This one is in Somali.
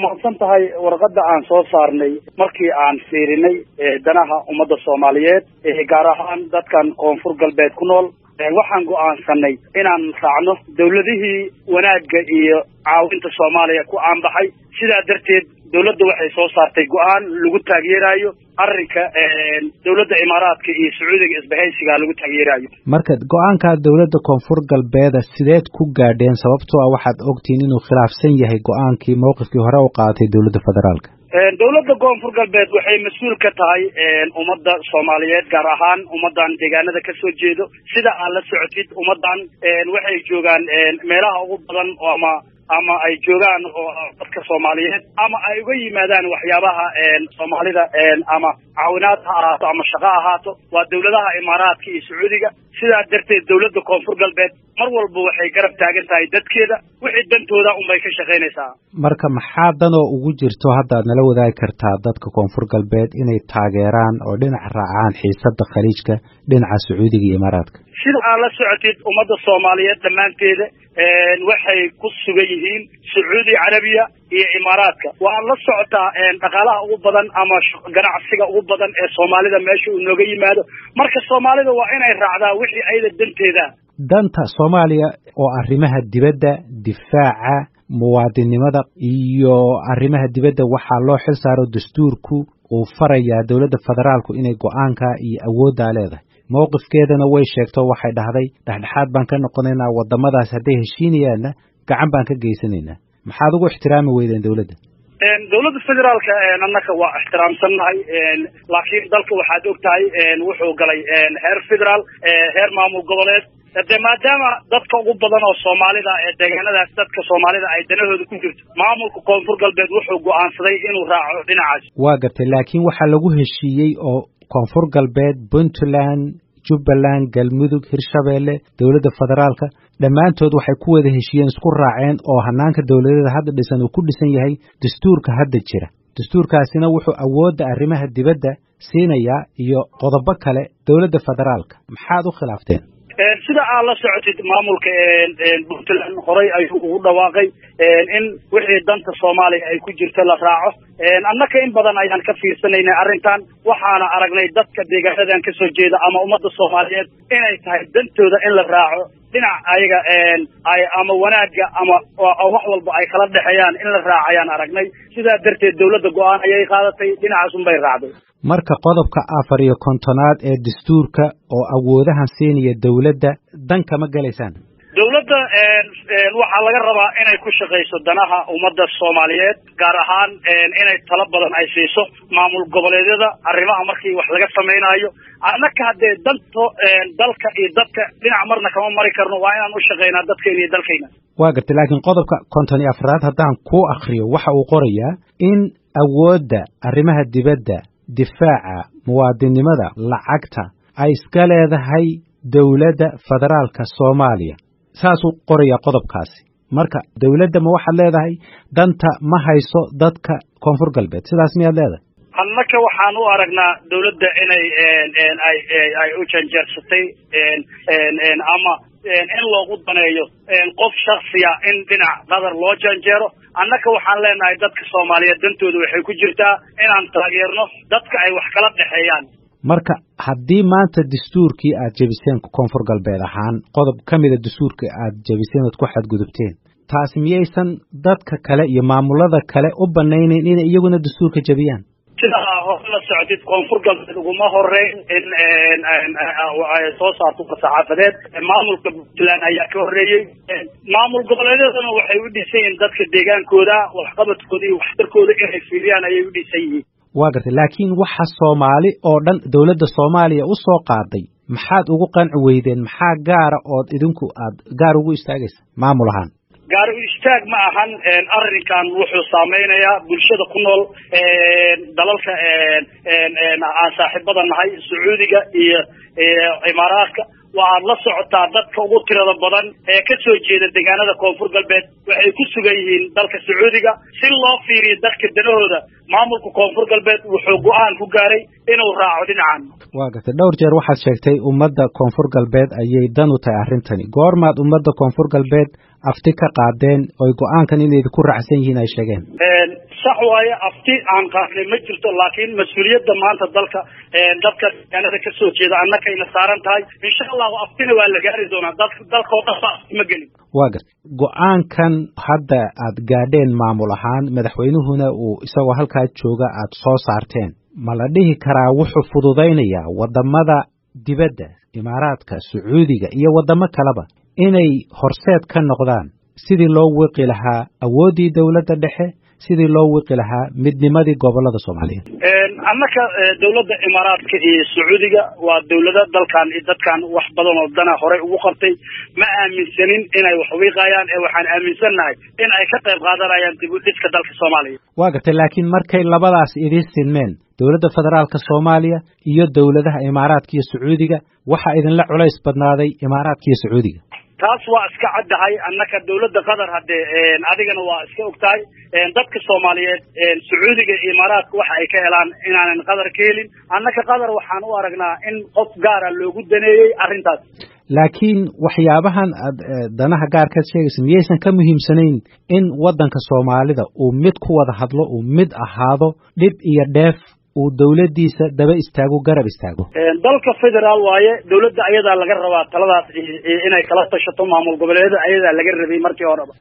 mahadsan tahay warqadda aan soo saarnay markii aan fiirinay danaha ummadda soomaaliyeed gaar ahaan dadkan koonfur galbeed ku nool waxaan go'aansanay inaan raacno dawladihii wanaagga iyo caawinta soomaaliya ku aanbaxay sidaa darteed dawladda waxay soo saartay go'aan lagu taageerayo arrinka dawladda imaaraadka iyo sacuudiga isbahaysiga lagu taageerayo marka go-aanka dawladda koonfur galbeeda sideed ku gaadheen sababtoo ah waxaad ogtihiin inuu khilaafsan yahay go-aankii mowqifkii hore u qaadatay dawladda federaalka dawladda koonfur galbeed waxay mas-uul ka tahay ummadda soomaaliyeed gaar ahaan ummaddan deegaanada ka soo jeedo sida aad la socotid ummaddan waxay joogaan meelaha ugu badan ama ama ay joogaan oo dadka soomaaliyeed ama ay uga yimaadaan waxyaabaha soomaalida ama caawinaad ha ahaato ama shaqo ahaato waa dawladaha imaaraadka iyo sacuudiga sidaa darteed dawladda koonfur galbeed mar walba waxay garab taagan tahay dadkeeda wixii dantooda unbay ka shaqaynaysaa marka maxaa danoo ugu jirto haddaad nala wadaagi kartaa dadka koonfur galbeed inay taageeraan oo dhinac raacaan xiisadda khaliijka dhinaca sacuudiga iyo imaaraadka sida aad la socotid ummadda soomaaliyeed dhammaanteeda waxay ku sugan yihiin sacuudi carabiya iyo imaaraadka waad la socotaa dhaqaalaha ugu badan ama ganacsiga ugu badan ee soomaalida meesha uu nooga yimaado marka soomaalida waa inay raacdaa wixii ayada danteeda danta soomaaliya oo arrimaha dibadda difaaca muwaadinnimada iyo arrimaha dibadda waxaa loo xil saaro dastuurku uu farayaa dowladda federaalku inay go-aanka iyo awooddaa leedahay mowqifkeedana way sheegto waxay dhahday dhexdhexaad baan ka noqonaynaa waddamadaas hadday heshiinayaanna gacan baan ka geysanaynaa maxaad ugu ixtiraami weydeen dowladda dawladda federaalka annaka waa ixtiraamsannahay laakiin dalka waxaad og tahay wuxuu galay heer federaal heer maamul goboleed de maadaama dadka ugu badan oo soomaalida ee deegaanadaas dadka soomaalida ay danahooda ku jirto maamulka koonfur galbeed wuxuu go'aansaday inuu raaco dhinacaas waa gartay laakiin waxaa lagu heshiiyey oo koonfur galbeed puntland jubbaland galmudug hirshabeelle dowladda federaalka dhammaantood waxay ku wada heshiiyeen isku raaceen oo hanaanka dowladeeda hadda dhisan uu ku dhisan yahay dastuurka hadda jira dastuurkaasina wuxuu awoodda arrimaha dibadda siinayaa iyo qodobo kale dowladda federaalka maxaad u khilaafteen sida aad la socotid maamulka puntland horey ayuu ugu dhawaaqay in wixii danta soomaaliya ay ku jirto la raaco annaka in badan ayaan ka fiirsanaynay arrintan waxaana aragnay dadka deegaanadan kasoo jeeda ama ummadda soomaaliyeed inay tahay dantooda in la raaco dhinac ayaga ay ama wanaagga ama wax walba ay kala dhexeeyaan in la raacayaan aragnay sidaa darteed dawladda go-aan ayay qaadatay dhinacaasun bay raacday marka qodobka afar iyo kontonaad ee dastuurka oo awoodahan siinaya dowladda dan kama gelaysaan dawladda waxaa laga rabaa inay ku shaqayso danaha ummadda soomaaliyeed gaar ahaan inay talo badan ay siiso maamul goboleedyada arrimaha markii wax laga samaynayo annaka haddee danto dalka iyo dadka dhinac marna kama mari karno waa inaan u shaqaynaa dadkayna iyo dalkayna waa gartay laakiin qodobka konton iyo afraad haddaan kuu akriyo waxa uu qorayaa in awoodda arrimaha dibadda difaaca muwaadinnimada lacagta ay iska leedahay dowladda federaalka soomaaliya saasuu qorayaa qodobkaasi marka dowladda ma waxaad leedahay danta ma hayso dadka koonfur galbeed sidaas miyaad leedahay annaka waxaan u aragnaa dawladda inay ay ay u janjeersatay ama in loogu daneeyo qof shaksiya in dhinac qadar loo janjeero annaka waxaan leenahay dadka soomaaliyeed dantooda waxay ku jirtaa inaan taageerno dadka ay wax kala dhexeeyaan marka haddii maanta dastuurkii aad jebiseen koonfur galbeed ahaan qodob ka mida dastuurka aad jebiseen ood ku xadgudubteen taasi miyaysan dadka kale iyo maamulada kale u banaynayn inay iyaguna dastuurka jebiyaan sidaa hore la socotid koonfur galbeed uguma horeyn in ay soo saarto saxaafadeed maamulka puntland ayaa ka horreeyey maamul goboleedyadana waxay u dhisan yihiin dadka deegaankooda waxqabadkooda iyo waxtarkooda inay fiiriyaan ayay u dhisan yihiin waa gartay laakiin waxa soomaali oo dhan dowladda soomaaliya u soo qaaday maxaad ugu qanci weydeen maxaa gaara ood idinku aad gaar ugu istaagaysa maamul ahaan gaar u istaag ma ahan arrinkan wuxuu saameynayaa bulshada ku nool dalalka aan saaxiibada nahay sacuudiga iyo imaaraadka waxaad la socotaa dadka ugu tirada badan ee ka soo jeeda deegaanada koonfur galbeed waxay ku sugan yihiin dalka sacuudiga si loo fiiriyo dadka danahooda maamulka koonfur galbeed wuxuu go-aan ku gaaray inuu raaco dhinacan waa gartay dhowr jeer waxaad sheegtay ummadda koonfur galbeed ayay dan u tahay arrintani goormaad ummadda koonfur galbeed afti ka qaadeen oy go-aankan inay ku raacsan yihiin ay sheegeen sax waaye afti aan qaadnay ma jirto laakiin mas-uuliyadda maanta dalka dadka deegaanada kasoo jeeda annakayna saaran tahay insha allahu aftina waa la gaari doonaa dad dalkao dhan ba afti ma gelin waa gar go-aankan hadda aad gaadheen maamul ahaan madaxweynuhuna uu isagoo halkaa jooga aad soo saarteen ma la dhihi karaa wuxuu fududaynayaa waddamada dibadda imaaraadka sacuudiga iyo waddamo kaleba inay horseed ka noqdaan sidii loo wiqi lahaa awooddii dowladda dhexe sidii loo wiqi lahaa midnimadii gobolada soomaaliyeed annaka dowladda imaaraadka iyo sacuudiga waa dowlado dalkan iyo dadkan wax badan oo dana horey ugu qabtay ma aaminsanin inay wax wiiqayaan ee waxaan aaminsannahay in ay ka qayb qaadanayaan dib u dhiska dalka soomaaliya waa gartay laakiin markay labadaas idiin sinmeen dowladda federaalka soomaaliya iyo dowladaha imaaraadka iyo sacuudiga waxaa idinla culays badnaaday imaaraadka iyo sacuudiga taas waa iska caddahay annaka dowladda qatar haddee adigana waa iska og tahay dadka soomaaliyeed sacuudiga iyo imaaraadka waxa ay ka helaan inaanan qatar ka helin annaka qatar waxaan u aragnaa in qof gaara loogu daneeyey arrintaas laakiin waxyaabahan aad danaha gaarkaad sheegaysa miyaysan ka muhiimsanayn in waddanka soomaalida uu mid ku wada hadlo uu mid ahaado dhib iyo dheef uu dowladdiisa daba istaago garab istaago dalka federaal waaye dowladda ayadaa laga rabaa taladaas inay kala tashato maamul goboleedyada ayadaa laga rabay markii horeba